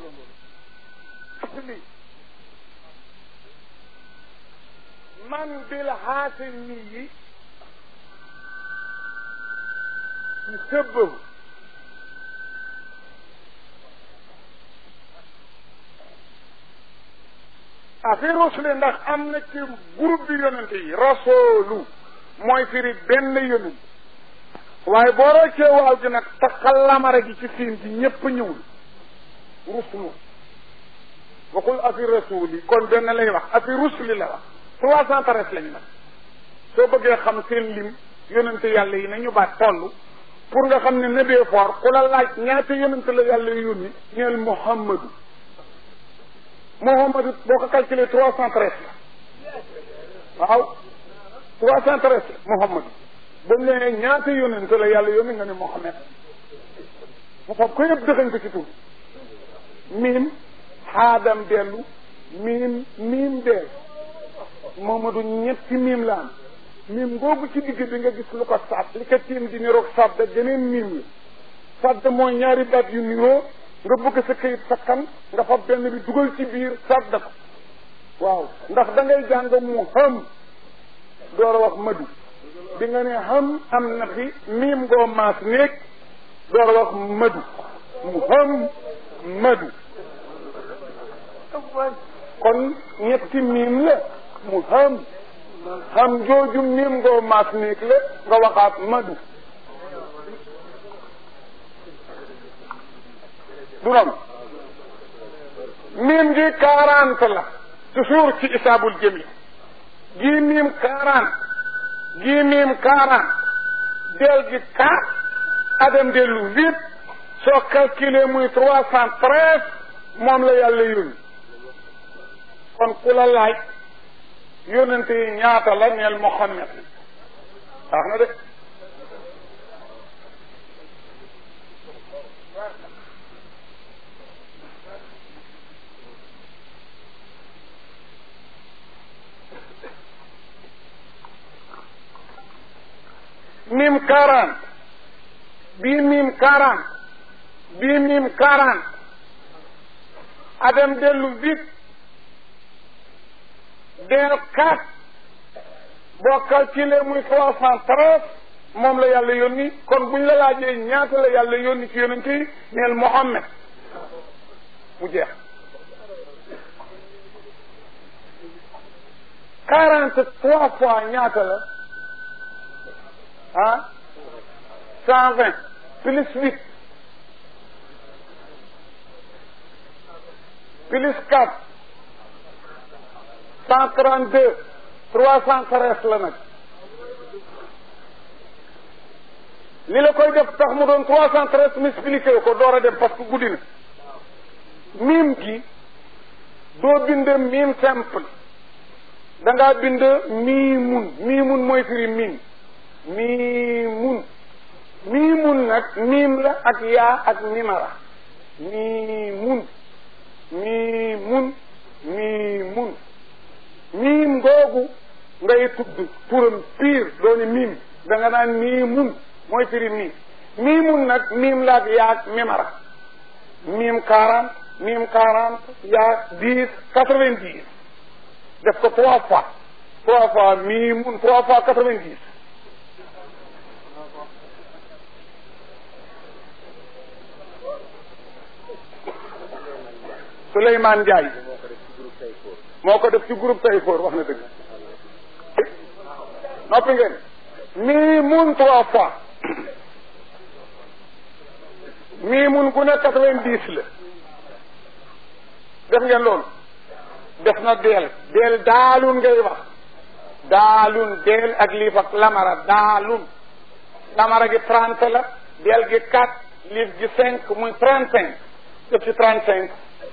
asli man bil haasimi yi yusabbahu afi rusuli ndax am na ci groupe bi yonente yi rasulu mooy firi benn yonent waaye boo roccee waaw gi nag taxal lamara gi ci siin gi ñépp ñëwul rusulu waxul afi rasul yi kon benn lay wax afi rusuli la wax trois cent treize lañu nag soo bëggee xam seen lim yonente yàlla yi nañu baat toll pour nga xam ne nebee foor ku la laaj ñaata yonente la yàlla yónni ñeel muhammadu muhammadu boo ko calculé trois cent treize la waaw trois cent treize la muhammadu ba mu ne ñaata yonente la yàlla yónni nga ne muhammad mu fab ko yëpp dëxañ ko ci tur miim xaadam dellu miim miim deel muhammadu ñetti miim la am miim googu ci digg bi nga gis lu ko sàdd li ko tiim di niroog sàdd geneen miim la sàdd mooy ñaari baat yu niroo nga bëgg sa këyit sakkan nga fab benn bi dugal ci biir sàdd ko waaw ndax da ngay jàng mu xam door a wax madu bi nga ne xam am na fi miim ngoo maas néeg door a wax madu mu xam madu kon ñetti miim la mu xam xam jooju miim ngoo maas néeg la nga waxaat madu du noonu miim gi quarante la toujours ci isaabul jami gii miim quarante gii miim quarante del gi quatre adam dellu huit soo calculé muy trois cent treize moom la yàlla yónni kon ku la laaj yónnante yi ñaata la neel Muhammad wax na de mim quarante bii mim quarante bii mim quarante adam dellu huit del quatre boo calculé muy trois cent treize moom la yàlla yónni kon buñ la laajee ñaata la yàlla yónni ci yonent yi neel Muhammad mu jeex quarante trois fois ñaata la ah cent vingt plus huit plus quatre cent trente deux trois cent treize la nag li la koy def tax mu doon trois cent treize m'expliqué ko door a dem parce que guddi na miim gi doo bind miim simple da ngaa bind miimun miimun mooy firi miim miimun miimun nag miim la ak yaa ak mimara miimun miimun miimun miim googu ngay tudd turam piir dooni miim da nga naan miimun mooy firi miim miimun nag miim la ak yaa ak mimara miim quarante miim quarante yaa dix quatre-vingt-dix def ko trois fois trois fois miimun trois fois quatre-vingt-dix Souleymane Ndiaye moo ko def ci groupe Tayfoor wax na dëgg noppi ngeen mii mun trois fois mii mun ku ne quatre-vingt-dix la def ngeen loolu def na deel deel daalun ngay wax daalun deel ak liif ak lamara daalun lamara gi trente la deel gi quatre liif gi cinq muy trente cinq def ci trente cinq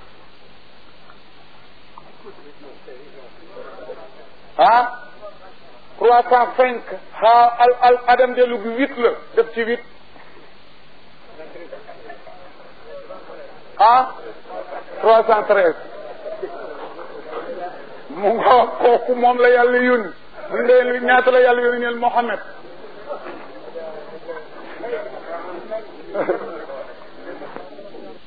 ah trois cent cinq ah al al adam dellu gi huit la def ci huit ah trois cent treize mu nga kooku moom la yàlla yónni mu ndee ñaata la yàlla yónni neel Mohammed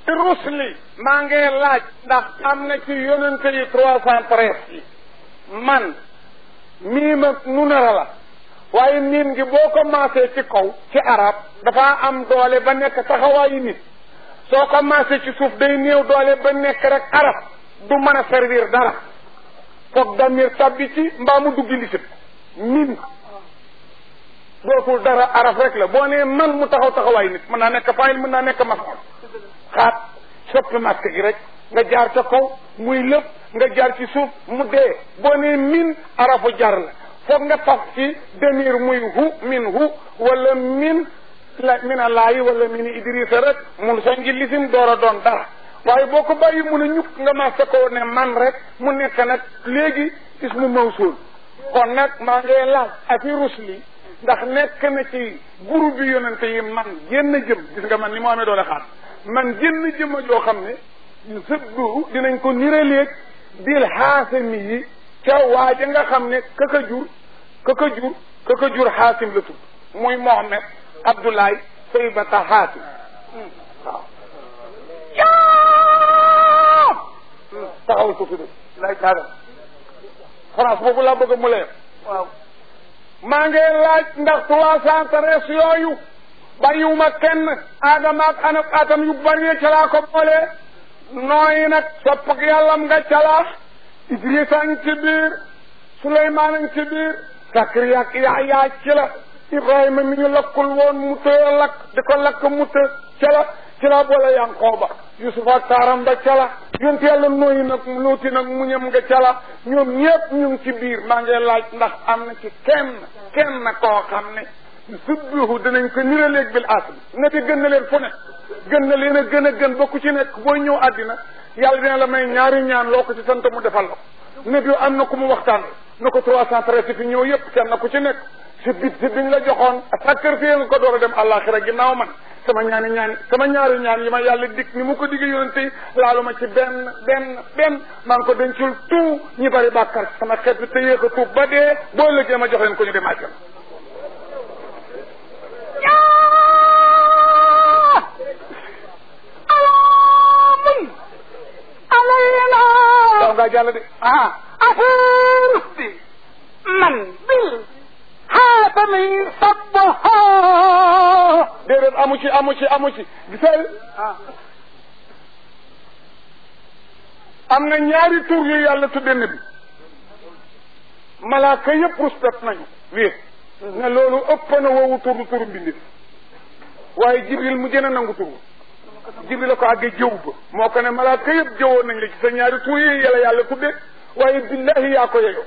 rusli maa ngi laaj ndax am na ci yonente yi trois cent treize yi man miim ak munara la waaye miim gi boo commencé ci kaw ci arab dafa am doole ba nekk taxawaayu nit soo commencé ci suuf day néew doole ba nekk rek arab du mën a servir dara foog damir tabbi ci mbaa mu duggi lisit miim dootul dara araf rek la boo nee man mu taxaw taxawaay nit mën naa nekk fayil mën naa nekk mafoon xaat soppi masque gi rek nga jaar ca kaw muy lépp nga jaar ci suuf mu dee boo nee min arafu jar la foog nga taf ci demir muy hu min hu wala min la mina laayi wala min idrissa rek mun sa ngi lisim door a doon dara waaye boo ko bàyyi mun a ñukk nga masque ko ne man rek mu nekk nag léegi ismu mawsul kon nag maa ngi laaj afi rusli ndax nekk na ci groupe bi yonente yi man génn jëm gis nga man ni mu amee doole xaar man génn jëma joo xam ne sëbdu dinañ ko niraleeg bil xaasami yi ca waaja nga xam ne kaka jur kaka jur kaka jur xaasim la tudd muy Mohamed Abdoulaye Saybata xaasim waaw yaa taxawal ko tudd lay taadam France boobu laa bëgg mu leer waaw maa ngi laaj ndax trois cent treize yooyu bàyyiwuma kenn aadama ak anab atam yu bari ca laa ko boole nooyi nag sopp ak yàllam nga calaax idrisa ngi ci biir suleymaan ngi ci biir sakariya ak yaxya ci la ibrahima mi ñu lakkul woon mu tëye lakk di ko lakk mu të ca la ci la boole yankooba yusufa ak taaram ba ca la yonte yàlla nooyi nag luuti nag muñam nga ca la ñoom ñëpp ñu ngi ci biir maa ngi laaj ndax am na ci kenn kenn koo xam ne subbihu dinañ ko niraleeg bil asbi ne te gën na leen fu ne gën na leen a gën a gën ba ku ci nekk booy ñëw àddina yàlla dina la may ñaari ñaan loo ko ci sant mu defal la ko ne bi am na ku mu waxtaan na ko trois cent treize fi ñëw yëpp kenn ku ci nekk si bit si biñ la joxoon sacrifié nga ko door a dem àllaaxira ginnaaw man sama ñaani ñaan sama ñaari ñaan yi ma yàlla dik ni mu ko digg yonente yi laalu ma ci benn benn benn maa ngi ko dencul tout ñi bari bàkkar sama xeet bi te yéex a tuub ba dee boo lëggee ma jox leen ko ñu dem àjjana daw ngaa jàll de ah affaire bi man bil xaatami sabbaha déedéet amu ci amu ci amu ci gisal am na ñaari tur yu yàlla tudde na bi malaaka yëpp respect nañu wéet ne loolu ëpp na woowu turu turu mbindi waaye jibril mu gën a nangu turu jibril la ko àggee jëw ba moo ko ne malaaka yëpp jëwoon nañ la ci sa ñaari tur yi yàlla yàlla tudde waaye billahi yaa ko yeyoo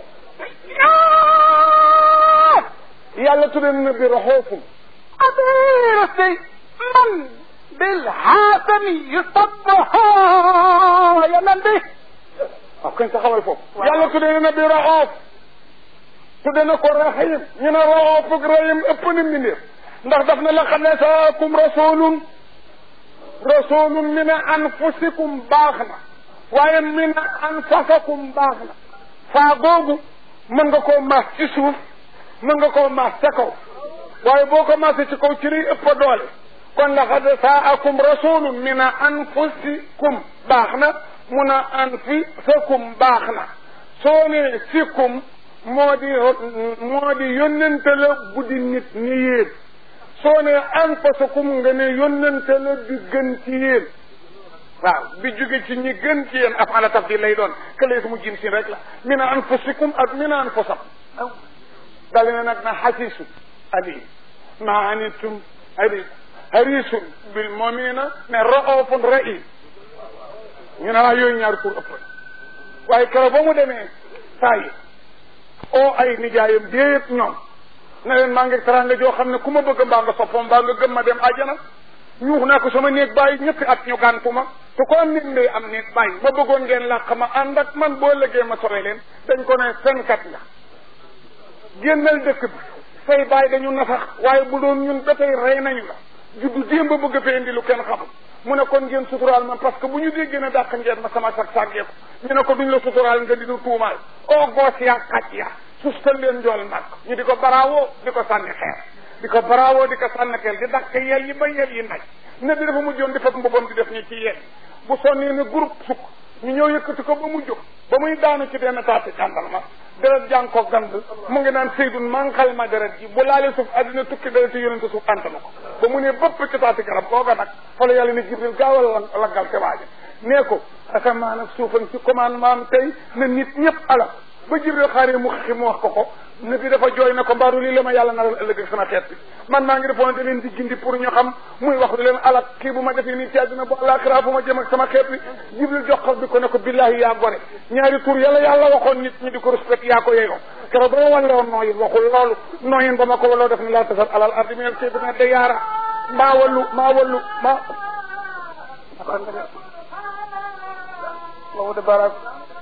yàlla tudde na bi raxoofum affaire bi man bil xaatami sabbaha yaman bi waaw kañ taxawal foofu yàlla tudde na bi raxoof tudde na ko rahim ñu ne raxoof ak rahim ëpp na mbindeef ndax daf na laqad jaakum rasulun rasulun min anfusikum baax na waaye min anfasakum baax na faa googu mën nga koo maas ci suuf mën nga koo maas ca kaw waaye boo ko maasee ci kaw ci liy ëpp doole kon laqad jaakum rasulun min anfusikum baax na mun a anfusakum baax na soo ne sikum moo di moo di yónnente la bu di nit ni yéen soo ne anfasakum nga ne yónnente la bi gën ci yéen waaw bi jóge ci ñi gën ci yéen af ala tafdil lay doon këlee mu jin sin rek la min anfusikum ak min anfusakum dali na nag na xasisu ali ma anitum ari harisun bil muminina ne raofun ra'i ñu ne waa yooyu ñaari tur ëpp waaye keroog ba mu demee saa yi oo ay nijaayam déet ñoom ne leen maa ngi teraanga joo xam ne ku ma bëgg mbaa nga soppam mbaa nga gëm ma dem àjjana ñuux naa ko sama néeg bàyyi ñetti at ñu gàntu ma te ko am nit ndey am néeg bàyyi ma bëggoon ngeen làq ma ànd ak man boo lëggee ma sore leen dañ ko ne fenkat nga génnal dëkk bi say bàyyi dañu nasax waaye bu doon ñun ba tey rey nañu la juddu démb bëgg fee indi lu kenn xamul mu ne kon ngeen suturaal ma parce que bu ñu déggee ne dàq ngeen ma sama sag sàggee ko ñu ne ko duñ la suturaal nga di nu tuumaal o goos yaa xaj ya sustal leen njool nag ñu di ko baraawoo di ko sànni xeer di ko bravo di ko sànnakeel di dàq yel yi ba yel yi naj ne bi dafa mujjoon di fab mbubam di def ni ci yel bu sonnee ne groupe sukk ñu ñëw yëkkati ko ba mu jóg ba muy daanu ci benn taati tàndarma deret jàng ko gand mu ngi naan Seydun manqal ma deret ji bu laalee suuf àddina tukki deret yi yonente suuf antana ko ba mu ne bëpp ci taati garab kooga nag fa la yàlla ne Jibril gaawal la laggal te waaja nee ko asamaan ak suufan ci commandement am tey na nit ñëpp ala ba Jibril xaaree mu xixi mu wax ko ko ne bi dafa jooy na ko mbaaru lii la ma yàlla naral ëllëg ak sama xeet bi man maa ngi defoon te leen di gindi pour ñu xam muy wax du leen alak kii bu ma defee nii ci àddina bu àllaaxira fu ma jëm ak sama xeet bi jibril joxal bi ko ne ko billahi yaa gore ñaari tur yàlla yàlla waxoon nit ñi di ko respect yaa ko yeyoo keroog ba ma wan woon nooyin waxul loolu nooyin ba ma ko waloo def ne laa tasal alal ardi minal kii bi ne da yaara maa wallu maa wallu maa loolu de baraak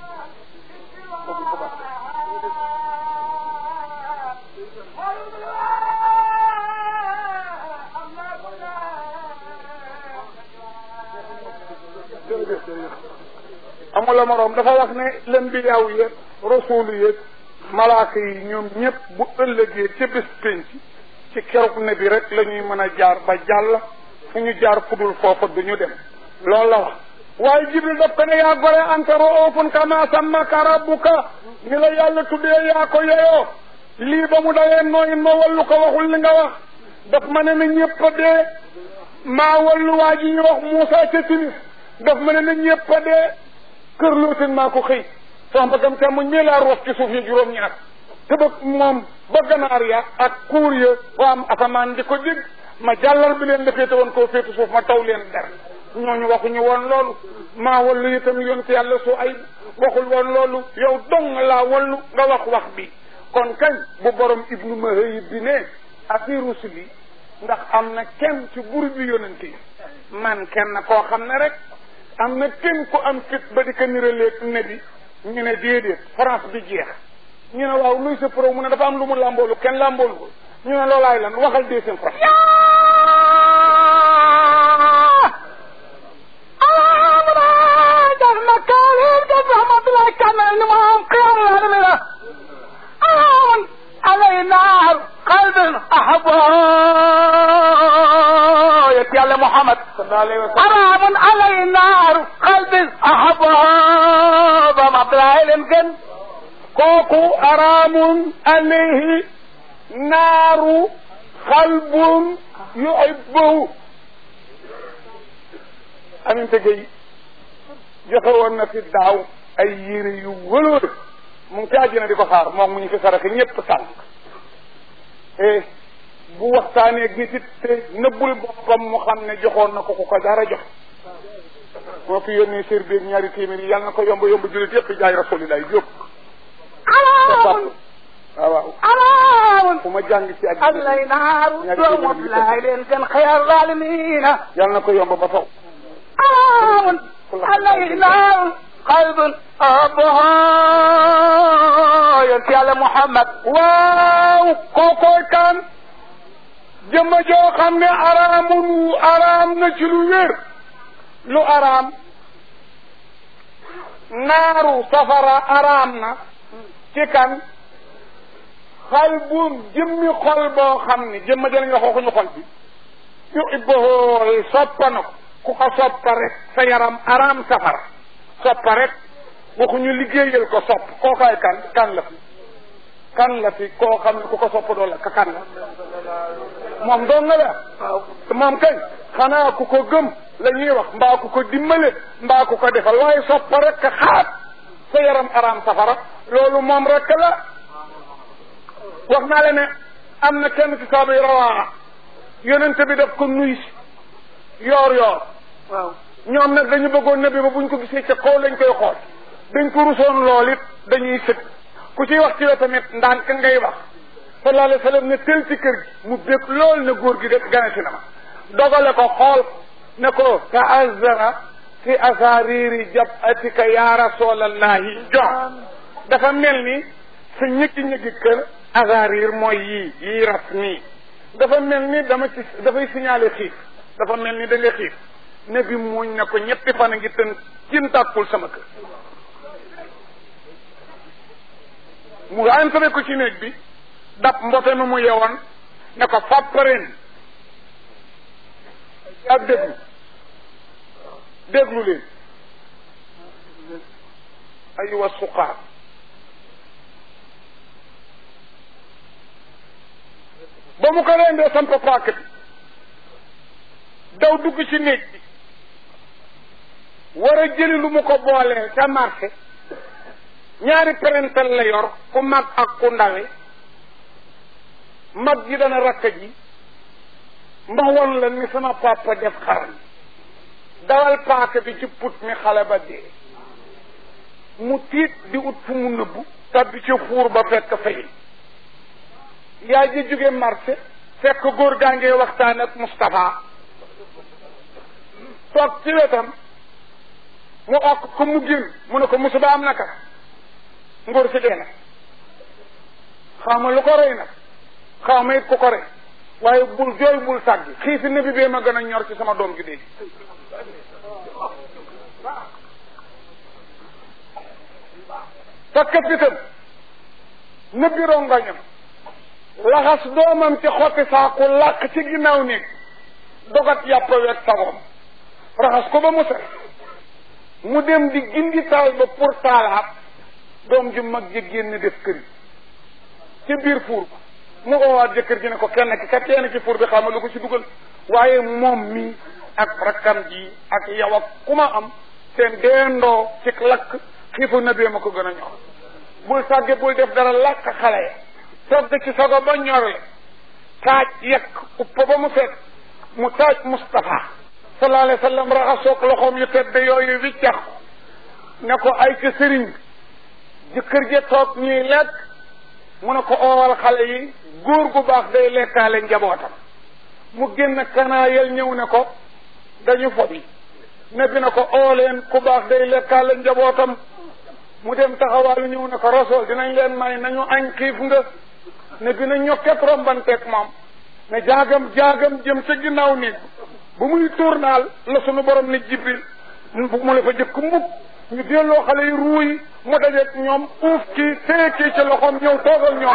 amula moroom dafa wax ne lëmbiyaaw yëg rasuulu yëg malaaka yi ñoom ñëpp bu ëllëgee ca bés penc ci keroog ne bi rek la ñuy mën a jaar ba jàll fu ñu jaar fudul foofa du ñu dem loolu la wax waaye jibril daf ko ne yaa gore anta roofun kama sammaka rabbuka ni la yàlla tuddee yaa ko yeyoo lii ba mu dawee nooyin ma wallu ko waxul li nga wax daf ma ne na ñëpp a dee maa wallu waa ji ñu wax Moussa ca timis daf ma ne na ñëpp a dee kër looten maa ko xëy sama bagam te muñ mii laa roof ci suuf yi juróom-ñaar te ba moom ba ganaar ya ak kuur ya waa am asamaan di ko dégg ma jàllar bi leen la féete woon koo féetu suuf ma taw leen der ñooñu waxuñu woon loolu maa wallu itam yonte yàlla su ay waxul woon loolu yow dong laa wallu nga wax wax bi kon kañ bu borom ibnu mahayib bi ne afi rusuli ndax am na kenn ci bur bi yonente yi man kenn koo xam ne rek am na kenn ku am fit ba di ko niraleeg ne bi ñu ne déedéet France bi jeex ñu ne waaw luy sa pro mu ne dafa am lu mu làmboolu kenn làmboolu ko ñu ne loolaay lan waxal deuxième France علينا قلب أحبه يا محمد sallallahu alayhi wa sallam حرام علينا قلب أحبه بما بلاهلن كن kooku araamun alayhi naaru xalbun yuhibbuhu aminte gay joxe woon na fi daaw ay yére yu wëloor mu ngi ci àjjina di ko xaar moom mu ñu fi saraxe ñëpp sànq e bu waxtaanee nit it te nëbbul boppam mu xam ne joxoon na ko ku ko dara jox moo fi yónnee sér beeg ñaari téeméer yi yàlla na ko yomb yomb jullit yëpp jaay rasulilah jóg حرام waaw waaw حرام fu ma jàng ci ak علينا دوم بلاهلن كن خير الظالمين yàlla na ko yomb ba faw حرام علينا قلب أحبه يا محمد waaw kookooy kan jëmma joo xam ne araamun araam na ci lu wér lu araam naaru safara araam na ci kan xalbun jëmmi xol boo xam ne jëmma jëlañ wax waxuñu xol bi yu ibbohoo soppa na ko ku ko soppa rek sa yaram araam safara soppa rek waxuñu liggéeyal ko sopp kookaay kan kan la fi kan la fi koo xam ne ku ko sopp doo la ka kan la moom doon nga la waaw moom kay xanaa ku ko gëm la ñuy wax mbaa ku ko dimbale mbaa ku ko defal waaye soppa rek ka xaat sa yaram araam safara loolu moom rek la wax naa la ne am na kenn ci saaba yi rawaa yonente bi daf ko nuy si yoor yoor waaw ñoom nag dañu bëggoon nabi ba buñ ko gisee ca kaw lañ koy xool dañ ko rusoon lool it dañuy sëg ku ciy wax ci la tamit ndànk ngay wax sallallahu alayhi wa sallam ne tel ci kër gi mu bég lool ne góor gi de gane si na ma dogale ko xool ne ko ta'azzara fi asariri jabatika ya rasulallahi jox dafa mel ni sa ñëkki ñëkki kër asarir mooy yii yii ras nii dafa mel ni dama ci dafay signalé xiif dafa mel ni da nga xiif ne bi muñ ne ko ñetti fan a ngi tën cin tàkkul sama kër mu entré ko ci néeg bi dab mbote mi mu yewoon ne ko fàppareen ak déglu déglu leen aywa suqaar ba mu ko rendee samp paak bi daw dugg ci néeg bi war a jëli lu mu ko boolee ca marché ñaari parental la yor ku mag ak ku ndawe mag ji dana rakk ji mba won la ni sama papa def xaram dawal paaka bi ci put mi xale ba dee mu tiit di ut fu mu nëbbu tabbi ci fuur ba fekk fay yaay ji jóge marché fekk góor gaa ngee waxtaan ak Moustapha toog ci wetam mu okk ko mu génn mu ne ko musiba am naka ngóor si dee na xaw ma lu ko rey nag xaw ma it ku ko rey waaye bul jooy bul sàggi xiifi nabi bee ma gën a ñor ci sama doom gi dee takkat itam nëbbi rongañam laxas doomam ci xotti saaku làq ci ginnaaw néeg dogat yàpp wet sagoom raxas ko ba mu set mu dem di gindi taal ba pour taalaat doom ju mag ji génn def kër yi ci biir fuur ko mu oowaat jëkkër ji ne ko kenn ki kat kenn ci fuur bi xam lu ko ci dugal waaye moom mi ak rakkam ji ak yow ak ku ma am seen deendoo ci lakk xiifu na bee ma ko gën a ñor bul sàgge bul def dara lakk xale ya togg ci sago ba ñorle taaj yekk uppa ba mu set mu taaj Moustapha sallallahu alayhi wa sallam raxasoog loxoom yu tedd yooyu wiccax ne ko ay ca sëriñ jëkkër ja toog ñuy lekk mu ne ko oowal xale yi góor gu baax day lekkaale njabootam mu génn kanaayel ñëw ne ko dañu fobi ne bi ne ko ooleen ku baax day lekkaale njabootam mu dem taxawaalu ñëw ne ko rasool dinañ leen may nañu añ xiif nga ne bi na ñokket rombanteeg moom ne jaagam jaagam jëm ca ginnaaw néeg bu muy tournaal la sunu borom ne jibril mu la fa jëkk mbub ñu delloo xale yi ruuy mu dajeeg ñoom uuf kii téye kii ci loxoom ñëw toogal ñoom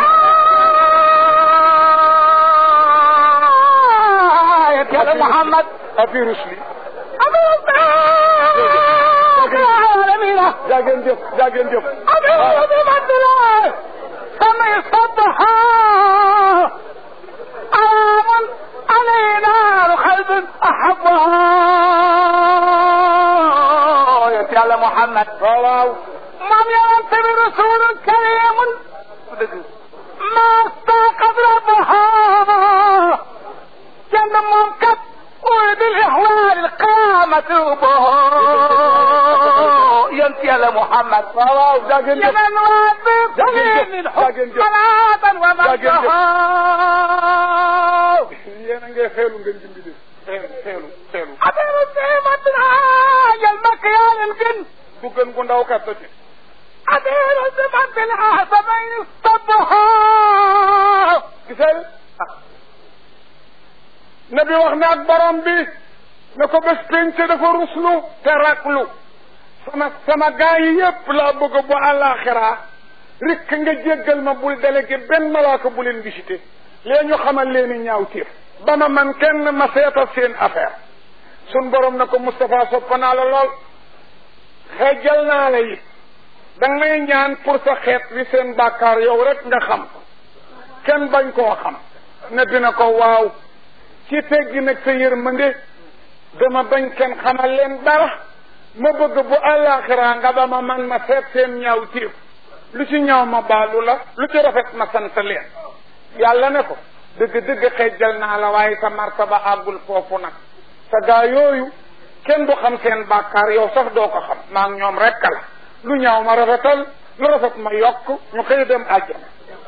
yàlla Muhammad afi rusli alamina jaageen jëf jaageen jëf أبي بدر سمي صبها أرام علينا قلب أحبها يا محمد waaw waaw من ينتمي رسول كريم ما استاقظ ربها جنة ممكن وبالإحوال القامة به ينتي على محمد waaw waaw jaageen jëf يمن واثق جاكن من جف، الحب جاكن جف. صلاة جاكن جف. ومجدها yéen a ngay xeelu ngeen jimbi def xeelu xeelu xeelu أبير السيمة من هاي المكيان الجن du gën gu ndaw kat ci أبير السيمة من عصبين الصبها gisal nabi wax na ak borom bi ne ko bés penc dafa ruslu te raklu sama sama gaa yi yépp laa bëgg bu àllaaxira rikk nga jéggal ma bul délégué benn malaaka bu leen visité lee ñu xamal leen i ñaaw tiif ba ma man kenn ma seetal seen affaire sun borom ne ko Moustapha soppa naa la lool xeejal naa la it danga may ñaan pour sa xeet wi seen bàkkaar yow rek nga xam ko kenn bañ koo xam ne dina ko waaw ci teggi nag sa yërmande dama bañ kenn xamal leen dara ma bëgg bu àllaaxira nga ba ma man ma seet seen ñaaw tiif lu ci ñaaw ma baalu la lu ci rafet ma sant leen yàlla ne ko dëgg dëgg xejjal naa la waaye sa martaba àggul foofu nag sa gaa yooyu kenn du xam seen bàkkaar yow sax doo ko xam maa ngi ñoom rekk la lu ñaaw ma rafetal lu rafet ma yokk ñu xëy dem àjjana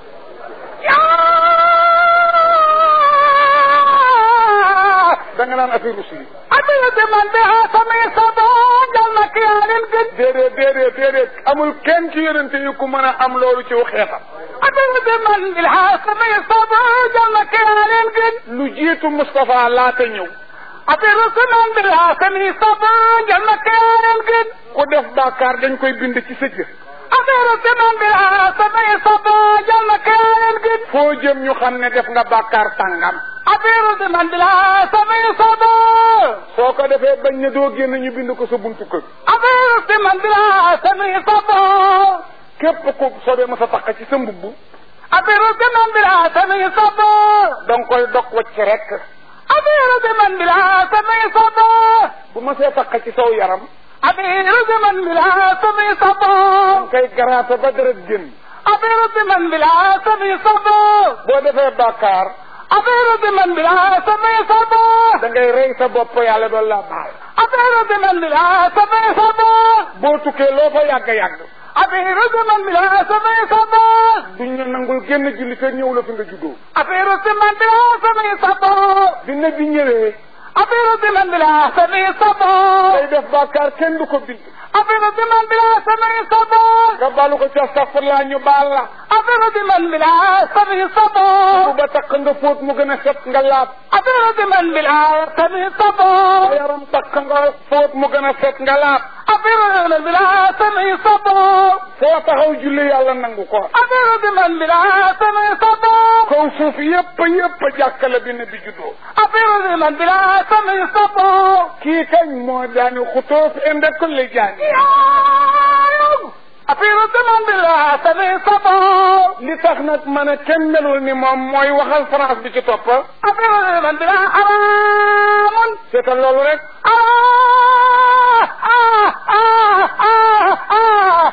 da nga naan affaire rusli أبير من بها سمي صبا المكيان الجن déedéet déedéet déedéet amul kenn ci yonente yi ku mën a am loolu ci xeetam أبير من بها سمي صبا المكيان الجن lu jiitu Moustapha laata ñëw أبير من بها سمي صبا المكيان الجن ku def bàkkaar dañ koy bind ci sa jëf أبير من بها سمي صبا المكيان الجن foo jëm ñu xam ne def nga bàkkaar tàngam أبير من بلا سمي صبا soo ko defee bañ ne doo génn ñu bind ko sa buntu kër أبير من بلا سمي صبا képp ku soobee ma sa taq ci sa mbubb أبير من بلا سمي صبا danga koy dog wacc rek أبير من بلا سمي صبا bu ma see taq ci saw yaram أبير من بلا سمي صبا danga koy garaata ba deret génn أبير من بلا سمي صبا boo defee bàkkaar أبير من بلا سمي صبا da ngay rey sa bopp yàlla doon la baal أبير من بلا سمي صبا boo tukkee loo fa yàgg-yàgg أبير من بلا سمي صبا duñ la nangul génn julli te ñëw la fi nga juddoo أبير من بلا سمي صبا bi ne bi ñëwee أبير من بلا سمي صبا day def bàkkaar kenn du ko bind أبير من بلا سمي صبا nga balu ko ci astafurlaa ñu baal la أبير من بلا سمي bu صبا ba takk nga fóot mu gën a set nga laab أبير من بلا سمي sa صبا yaram takk nga fóot mu gën a set nga laab أبير من بلا سمي صبا foo taxaw julli yàlla nangu ko أبير من بلا سمي صبا kaw suuf yépp yépp jàkkale bi ne bi juddoo أبير من بلا سمي صبا kii kañ moo daani xutoof inde kulli jaani أبير من بلا سمي صبا li tax nag man a kenn melul ni moom mooy waxal France bi ci topp أبير من بلا حرام seetal loolu rek آه آه آه آه آه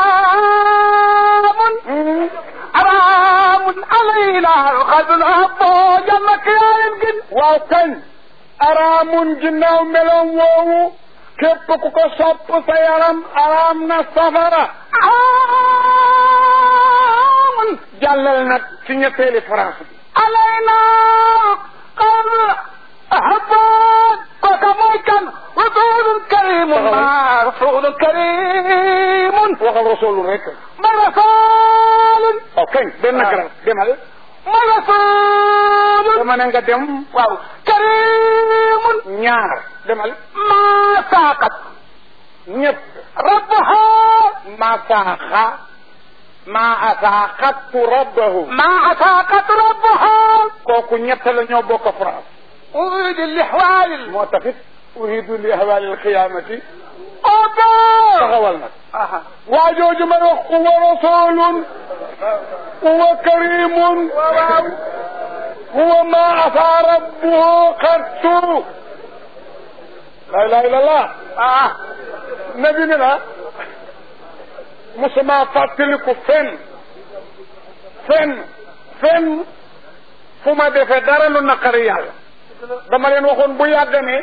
حرام حرام علينا القلب العبو جمك يا يمكن waaw kañ araamun ginnaaw meloom woowu képp ku ko sopp sa yaram araam na safara حرام jàllal nag ci ñetteeli France bi علينا قلب أحبان وكموكا رسول كريم رسول كريم waxal rasoolu rek مرسال waaw kañ benn garab demal مرسال dama ne nga dem واو كريم ñaar demal ما ساقت ñett ربها masaaxa ma asaaxattu rabbahu ما ساقت ربها kooku ñett la ñoo bokk France أريد الإحوال moo taxit uridu li ahwaali alqiyaamati أوبا taxawal nag أها waa jooju may wax huwa rasulun huwa karimun huwa ma asaa rabbuhu qattu la ilaha illallah آه nabi ni la musuma fàttaliku fenn fenn fenn fu ma defee dara lu naqari yàlla dama leen waxoon bu yàgg ne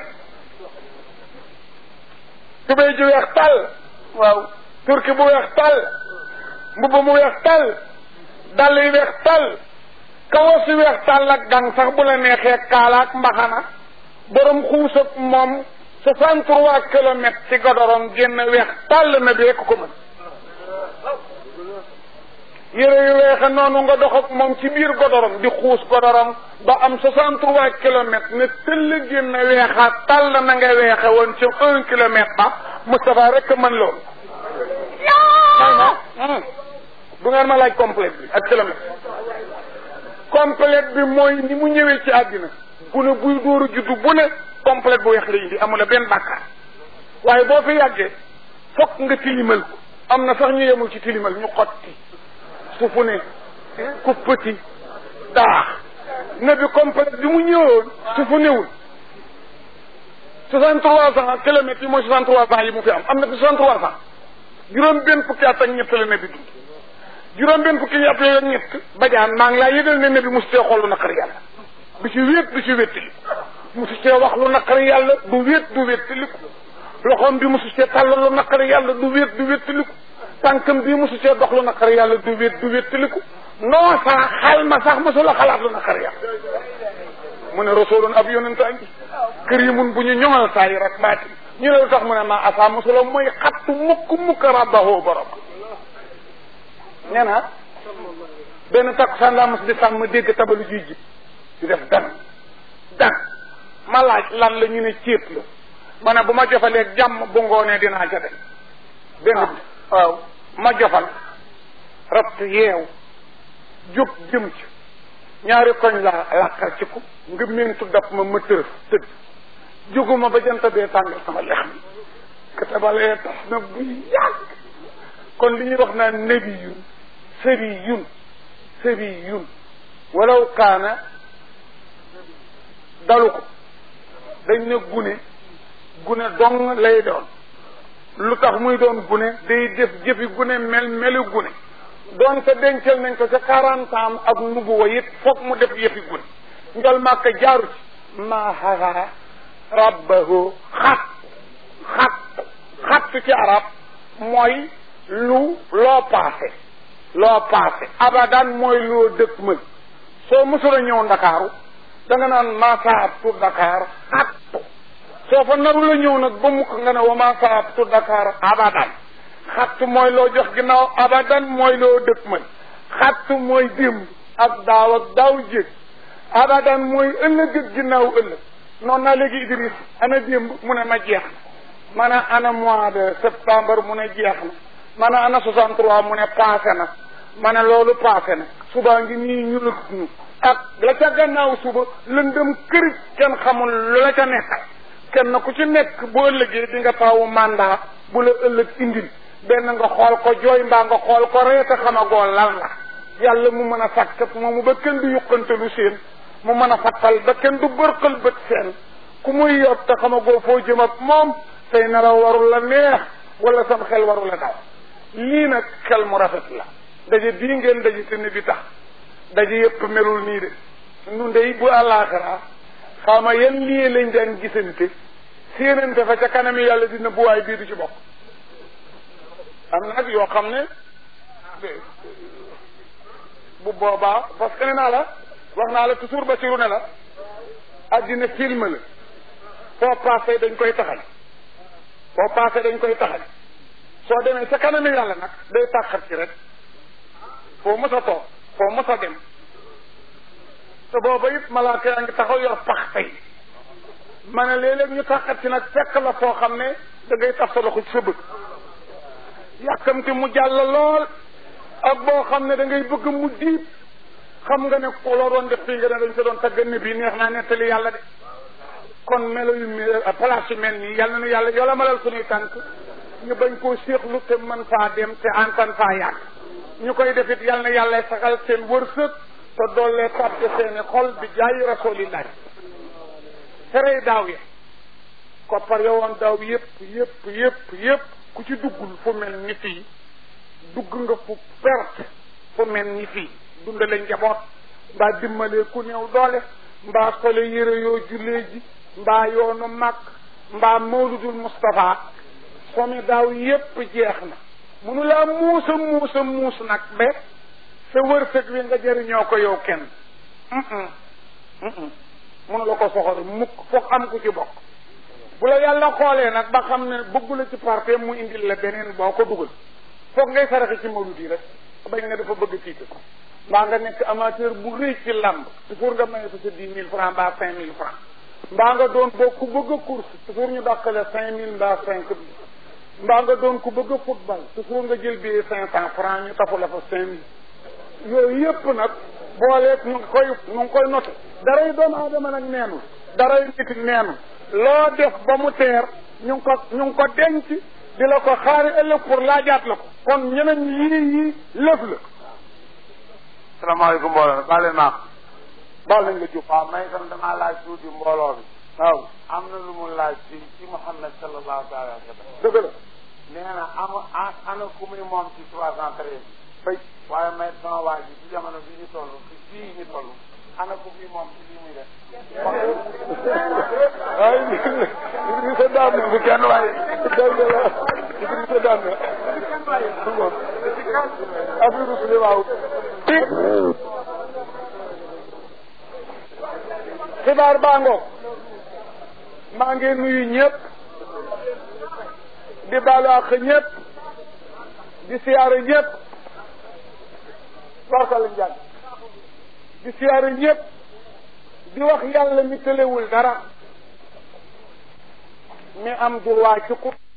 tubéy ji weex tàll waaw turki bu weex tàll mbubb mu weex tàll dàll yi weex tàll kawas yi weex tàll ak gang sax bu la neexee kaala ak mbaxana borom xuus ak moom soixante trois kilomètres ci godorom génn weex tàll na beek ko mën yére yu weexe noonu nga dox ak moom ci biir godorom di xuus godorom ba am soixante trois kilomètres ne tëll génn weexaat tàll na nga weexe woon ci un kilomètre ba Moustapha rek mën loolu du ngeen ma laaj complète bi ak kilomètre complète bi mooy ni mu ñëwee ci àddina bu ne buy dóoru juddu bu ne complète bu weex la indi amul benn bàkkaar waaye boo fi yàggee fokk nga tilimal ko am na sax ñu yemul ci tilimal ñu xotti sufu ne ku petit daax ne bi complète bi mu ñëwoon sufu newul soixante trois cent kilomètres yi mooy soixante trois cent yi mu fi am am na fi soixante trois cent juróom benn fukki at ak ñett la ne bi dund juróom benn fukki at yooyu ak ñett bajaan maa ngi laa yëgal ne ne bi mosu cee xool lu naqari yàlla du ci wéet du ci wéttali mosu cee wax lu naqari yàlla du wéet du wéttaliku loxoom bi mosu cee tàll lu naqari yàlla du wéet du wéttaliku tànkam bii mosu cee dox lu naqari yàlla du wéet du wéttaliku non sax xal ma sax mosu la xalaat lu naqari yàlla mu ne rasulun ab yonenta ngi karimun bu ñu ñoŋal saa yi rek baati ñu ne lu tax mu ne ma asa mosula mooy xattu mukk mukk rabbahu borom nee na benn takkusaan laa mos di sàmm dégg tabalu juy jib di def dan dan ma laaj lan la ñu ne céet la ma ne bu ma jofalee jàmm bu ngoonee dinaa ca dem benn bi waaw ma jofal rabt yeew jóg jëm ci ñaari koñ laa làqar ci ko nga mentu dab ma ma tërëf tëdd jóguma ba jant bee tàngal sama lex mi katabalee tax na bu yàgg kon li ñuy wax naan nebi yun sëri yun sëri yun walaw kaana dalu ko dañ ne gune gune dong lay doon lu tax muy doon gune day def jëfi gune mel melu gune doon te dencal nañ ko ca quarante ans ak nubuwa it foog mu def yëfi gune njol màkk jaaru ci maa xaraa rabbahu xat xat xat ci arab mooy lu loo paase loo paase abadan mooy loo dëkk mël soo mësula ñëw ndakaaru da nga naan maasaabtu Dakar xattu soo fa naru la ñëw nag ba mukk nga ne wa maasaabtu Dakar abadan xattu mooy loo jox ginnaaw abadan mooy loo dëkk man xattu mooy démb ak daaw ak daaw jég abadan mooy ëllëg ak ginnaaw ëllëg noonu naa léegi Idriss ana démb mu ne ma jeex na ma ne ana mois de septembre mu ne jeex na ma ne ana 63 mu ne passé na ma ne loolu passé na subaa ngi nii ñu lëg ñu ak la ca gannaaw suba lëndëm kërit kenn xamul lu la ca nekkal kenn ku ci nekk boo ëllëgee di nga tawu mandat bu la ëllëg indil benn nga xool ko jooy mbaa nga xool ko reete xamagoo lan la yàlla mu mën a sàkkat moomu ba kenn du yuqantalu seen mu mën a fattal ba kenn du bërqal bët seen ku muy yot te xamagoo foo jëm ak moom say nelaw warul la neex wala sam xel warul la daw lii nag xel mu rafet la daje bii ngeen daje te ne bi tax daje yëpp melul nii de nu ndey bu àllaaxira xawma yan lii lañ daan gisante séenante fa ca kanami yàlla dina buwaay bii du ci bokk am na nag yoo xam ne bu boobaa parce que ne naa la wax naa la toujours Basiru ne la addina film la foo passé dañ koy taxal foo passé dañ koy taxal soo demee ca kanami yàlla nag day tàqat ci rek foo mës a toog foo mës a dem te booba it malaaka yaa ngi taxaw yor pax tey ma ne léeg-léeg ñu tàqat ci nag fekk la foo xam ne da ngay taf sa loxo ci sa bëgg yàkkamti mu jàll lool ak boo xam ne da ngay bëgg mu diib xam nga ne ko loo doon def fii nga ne dañ sa doon tagga ne bii neex naa nettali yàlla de kon melo yu mel place yu mel nii yàlla na yàlla yola malal suñuy tànk ñu bañ koo séexlu te mën faa dem te antan faa yàgg ñu koy defit yàlla na yàlla saxal seen wërsëg te doollee tàppe seeni xol bi jaayi rasulillahi ferey daaw ya koppar yowoon daaw yëpp yëpp yëpp yëpp ku ci duggul fu mel ni fii dugg nga fu perte fu mel ni fii dundale njaboot mbaa dimbalee ku néew doole mbaa sole yére yoo jullee ji mbaa yoonu màkk mbaa mawludul Moustapha somi daaw yépp jeex na munu laa muusa muusa muus nag ba sa wërsëg wi nga jëriñoo ko yow kenn munu la ko soxore mukk foog am ku ci bokk bu la yàlla xoolee nag ba xam ne bëggu la ci parte mu indil la beneen boo ko dugal foog ngay saraxe ci mawlud yi rek bañ ne dafa bëgg tiite ko mbaa nga nekk amateur bu rëy ci làmb toujours nga maye fa sa dix mille francs mbaa cinq mille francs mbaa nga doon boo ku bëgg a course toujours ñu dàqale cinq mille mbaa cinq mille mbaa nga doon ku bëgg a football toujours nga jël billet cinq cent francs ñu tafu la fa cinq mille yooyu yëpp nag booleeg ñu ngi koy ñu ngi koy noté daray doomu aadama nag neenu daray nit neenu loo def ba mu teer ñu ngi ko ñu ngi ko denc di la ko xaari ëllëg pour laajaat la ko kon ñeneen yii yii lëf la salaamaaleykum mbooloo baal leen maaq baal nañ la jub waaw may itam damaa laaj tuuti mbooloo bi waaw am na lu mu laaj ci ci Muhammad sallallahu taala alayhi wa sallam dëgg la nee na am ana ku muy moom ci trois cent treize bay waaye may sama waa ji ci jamono bi ñu toll ci fii ñu toll ana ku muy moom ci lii muy def waaye Idrissa daan na bu kenn waaye dëgg la Idrissa daan na affaire su waaw xibaar baa ngoog maa ngi nuyu ñëpp di baalu àq ñëpp di siyaare ñëpp warkal njàng di siyaare ñëpp di wax yàlla mi tëlewul dara mi am droit ci ku